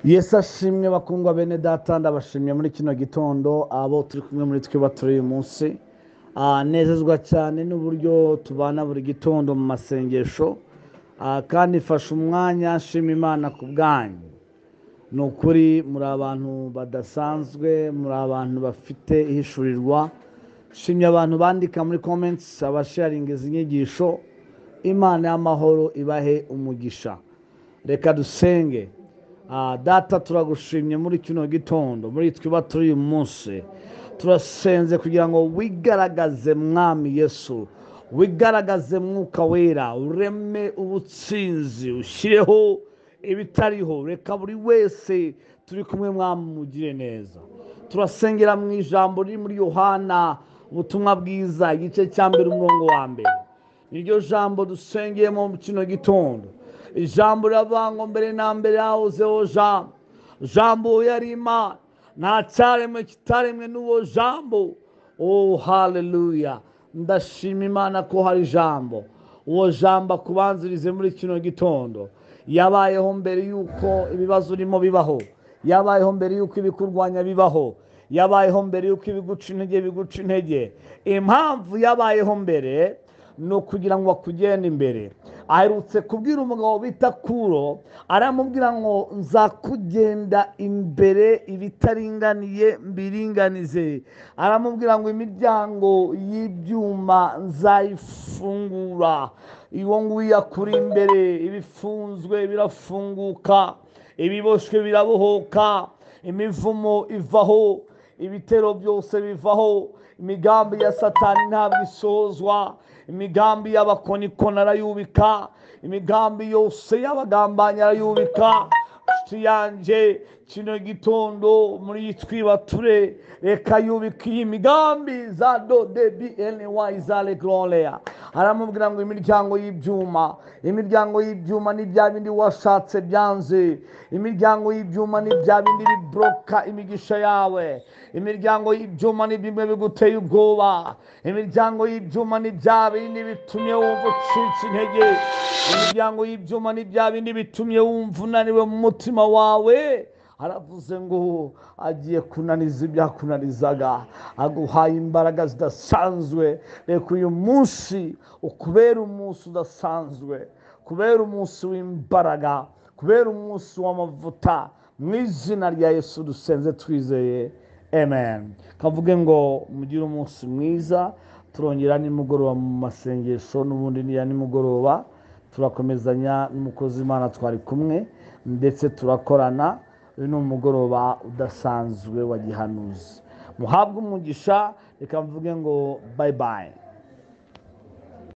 yesu ashimwe bakundwa bene data ndabashimye muri kino gitondo abo turi kumwe muri twe turi uyu munsi Ah, nezezwa cyane n'uburyo tubana buri gitondo mu masengesho Ah, kandi fashe umwanya nshima imana ku bwanyu ni ukuri muri abantu badasanzwe muri abantu bafite ihishurirwa shimye abantu bandika muri comments abasharinga izi nyigisho imana y'amahoro ibahe umugisha reka dusenge Ah, data turagushimye muri kino gitondo muri twiba turi uyu munsi turasenze kugira ngo wigaragaze mwami yesu wigaragaze mwuka wera ureme ubutsinzi ushyireho ibitariho reka buri wese turi kumwe mwami mugire neza turasengera mu ijambo riri muri yohana ubutumwa bwiza igice cya mbere umurongo wa mbere niryo jambo dusengeyemo mu kino gitondo ijambo riravango mbere na mbere yahozeho jambo jambo yari imana nta cyaremwe kitaremwe n'uwo jambo oh haleluya ndashima imana ko hari jambo uwo jambo akubanzirize muri kino gitondo yabayeho mbere y'uko ibibazo urimo bibaho yabayeho mbere y'uko ibikurwanya bibaho yabayeho mbere y'uko ibiguca intege biguca intege impamvu yabayeho mbere ni ukugira ngo bakugende imbere aherutse kubwira umugabo bita kuro aramubwira ngo nzakugenda imbere ibitaringaniye mbiringanize aramubwira ngo imiryango y'ibyuma nzayifungura uwo nguwo akuri imbere ibifunzwe birafunguka ibiboshywe birabohoka imivumo ivaho ibitero byose bivaho imigambi ya satani ntabwo isozwa imigambi y'abakonikoni arayubika imigambi yose y'abagambanyi arayubika inshuti yanjye kino gitondo muri twibature reka yubika iyi migambi za dodebi enewayi za regororeya aramubwira ngo imiryango y'ibyuma imiryango y'ibyuma ni bya bindi washatse byanze imiryango y'ibyuma ni bya bindi biboroka imigisha yawe imiryango y'ibyuma ni bimwe biguteye ubwoba imiryango y'ibyuma ni bya bindi bitumye wumva ucika intege imiryango y'ibyuma ni bya bindi bitumye wumva unaniwe mu mutima wawe aravuze ngo agiye kunaniza ibyakunanizaga aguhaye imbaraga zidasanzwe reka uyu munsi ukubera umunsi udasanzwe kubera umunsi w'imbaraga kubera umunsi w'amavuta mu izina rya yesu dusenze twizeye amen kavuge ngo mugire umunsi mwiza turongera nimugoroba mu masengesho n'ubundi niya nimugoroba turakomezanya n'umukozi imana twari kumwe ndetse turakorana uyu ni umugoroba udasanzwe wa gihanuzi muhabwe umugisha reka mvuge ngo bayi bayi